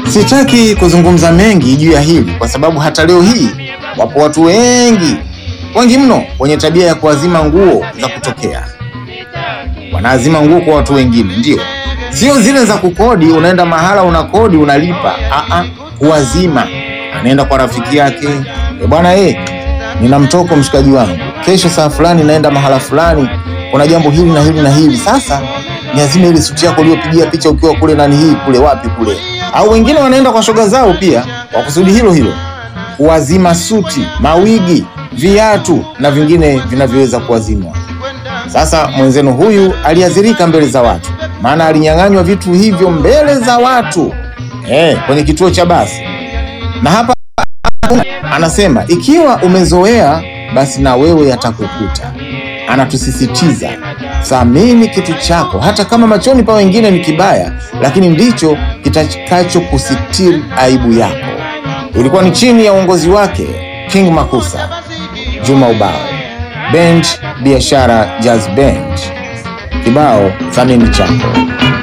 Sitaki kuzungumza mengi juu ya hili kwa sababu hata leo hii wapo watu wengi wengi mno wenye tabia ya kuazima nguo za kutokea. Wanaazima nguo kwa watu wengine, ndio, sio zile za kukodi. Unaenda mahala unakodi unalipa, aa, kuazima. Anaenda kwa rafiki yake, e bwana, eh, nina mtoko mshikaji wangu, kesho saa fulani naenda mahala fulani, kuna jambo hili na hili na hili. Sasa niazime ile suti yako uliyopigia picha ukiwa kule nani hii kule wapi kule. Au wengine wanaenda kwa shoga zao pia kwa kusudi hilo hilo, kuazima suti, mawigi, viatu na vingine vinavyoweza kuazimwa. Sasa mwenzenu huyu aliadhirika mbele za watu, maana alinyang'anywa vitu hivyo mbele za watu eh, kwenye kituo cha basi. Na hapa anasema ikiwa umezoea basi na wewe yatakukuta. Anatusisitiza thamini kitu chako, hata kama machoni pa wengine ni kibaya, lakini ndicho kitakachokusitiri aibu yako. Ilikuwa ni chini ya uongozi wake King Makusa, Juma Ubao, Band Biashara Jazz Band, kibao thamini chako.